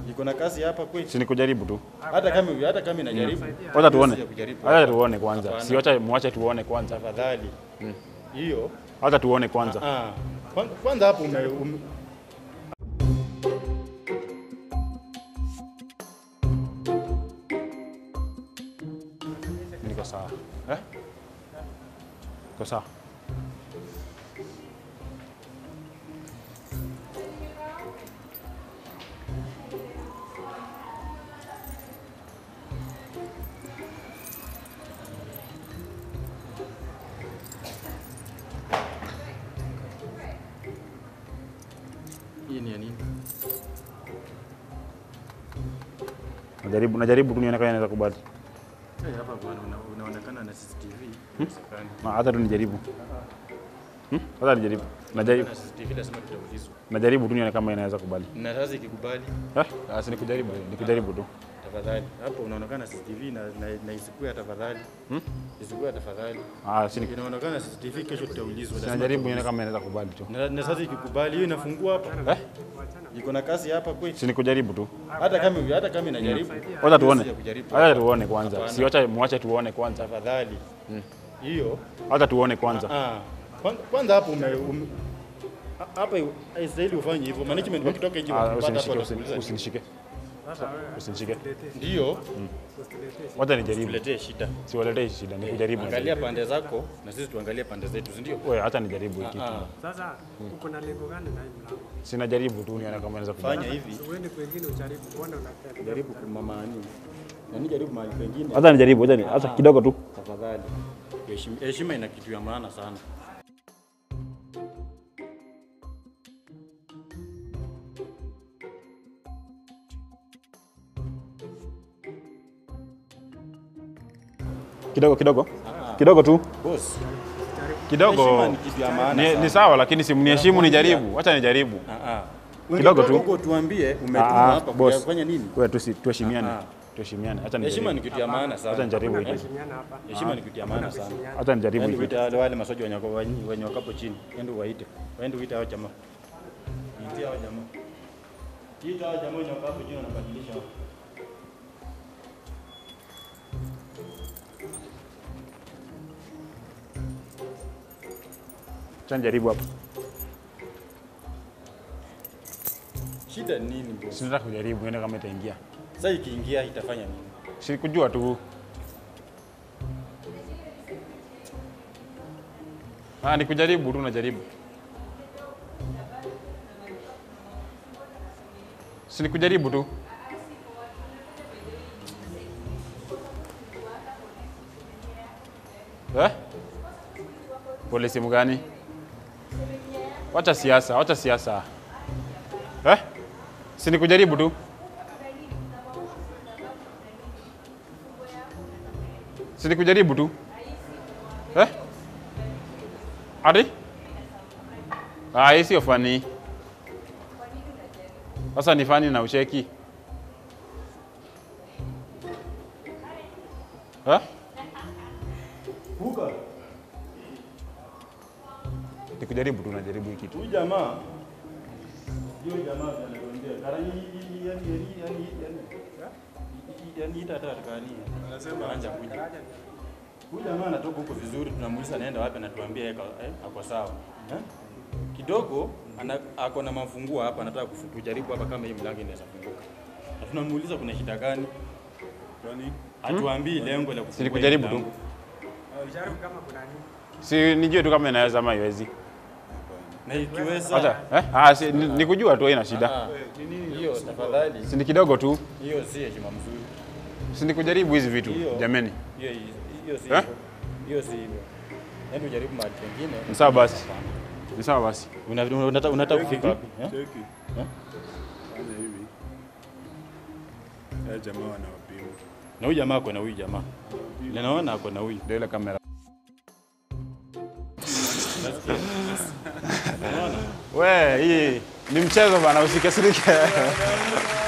Iko na kazi hapa kweli? Si ni kujaribu tu. Hata kama hata kama inajaribu. Wacha tuone. Siwezi kujaribu. Wacha tuone kwanza. Hapana. Si wacha muache tuone kwanza. Tafadhali. Hiyo Wacha tuone kwanza. ah, kwanza- kwanza hapo ume, ume Niko sawa. Eh? Niko sawa. hii ni ya nini? Najaribu najaribu tu nione kama inaweza kubali. Eh, hapa bwana una- unaonekana na CCTV. Inawezekana. Na hata tu nijaribu. Hmm? Hata nijaribu. Najaribu Na CCTV lazima tutaulizwa. najaribu tu nione kama inaweza kubali. Na sasa ikikubali Eh? Ah, si nikujaribu, nikujaribu tu. tafadhali. Hapo unaonekana CCTV na na, na isikuwe tafadhali. Hmm? Isikuwe tafadhali. Ah, si nik- Inaonekana CCTV kesho tutaulizwa. si lazima najaribu nione tutaulizwa. kama inaweza kubali tu. Na, na sasa ikikubali hiyo inafungua hapa. Eh? Iko na kazi hapa kweli? Si nikujaribu tu. Hata kama hata kama inajaribu. Wacha tuone. Siwezi kujaribu. Wacha tuone kwanza. Hapana. Si wacha muache tuone kwanza. Tafadhali. Hiyo Wacha tuone kwanza. ah, kwanza- kwanza hapo ume, ume ha- hapa haistahili ufanye hivyo. Management wakitoka nje Ah, wakipata hapo usinishike, watakuuliza usin- usinishike. Usinishike. ndio Wacha nijaribu. tuletee shida. Siwaletee shida, nikujaribu. Angalia pande zako na sisi tuangalie pande zetu, si ndio? Wewe acha nijaribu hiki. Ah, Sasa uko na lengo gani na hii mlango? Sina jaribu tu nione kama inaweza kubali. fanya hivi, Uende kwengine ujaribu, mbona unapenda? jaribu kumamani na ni jaribu mahali pengine, Acha nijaribu, acha ni- acha kidogo tu. tafadhali. Heshima- Heshima ina kitu ya maana sana. Kidogo kidogo. Kidogo tu. Boss, Kidogo. heshima ni kitu ya maana Ni, sana. ni sawa lakini si mniheshimu nijaribu. Acha nijaribu. Ah, ah. Kidogo tu. Ungetoka huko tuambie umetumwa Ah, hapa boss. kufanya nini? Wewe tusi tuheshimiane. Ah, ah. Tuheshimiane. Acha Heshima ni nijaribu. kitu ya maana Acha sana. nijaribu hiki. Heshimiana hapa. Heshima ni kitu ya maana sana. Acha nijaribu Yaani hiki. uite wale wale masoja wenye wako- wenye wenye wakapo chini. Ende uwaite. Waende uite hao jamaa. Itie hao jamaa. Ita hao jamaa wenye wakapo chini wanabadilisha. hao. Acha nijaribu hapa. Shida ni nini boss? Sinataka kujaribu nione kama itaingia. Sasa ikiingia itafanya nini? Si kujua tu. Ah, ni kujaribu tu najaribu. Si ni kujaribu tu. Eh? Polisi mgani? Wacha siasa, wacha siasa. Eh? Si ni kujaribu tu. Si ni kujaribu tu. Eh? Ati? Ah, hii sio fani. Sasa ni fani na ucheki. Eh? Buka. Ni kujaribu tu najaribu hii kitu. Huyu jamaa hiyo jamaa anatuambia karani yani yani yani yani yani ita hata atakani anasema anja kuja huyu jamaa anatoka huko vizuri tunamuuliza anaenda wapi anatuambia yeye ka- eh, ako sawa eh? kidogo ana, ako na mafunguo hapa anataka kufu- tujaribu hapa kama hii mlango inaweza funguka na tunamuuliza kuna shida gani kwani hatuambii lengo la Si kufungua ni kujaribu hii tu. mlango. Ujaribu kama kuna nini? Si nijue tu kama inaweza ama haiwezi. na ikiweza Acha. Eh? Ah, si, ni, ni kujua tu haina shida. Ah, hiyo tafadhali Si ni kidogo tu. hiyo si heshima mzuri Si ni kujaribu hizi vitu. Hiyo. Jameni. hiyo hiyo si Eh? hivyo. hiyo si hivyo yaani ujaribu mahali pengine Ni sawa basi. Ni sawa basi. Una- una- unataka unataka kufika wapi eh? Cheki. Fanya hivi. Haya jamaa wanawapima. na huyu jamaa ako na huyu jamaa naona ako na huyu Ndio ile kamera. We, hii ni mchezo bana, usikasirike.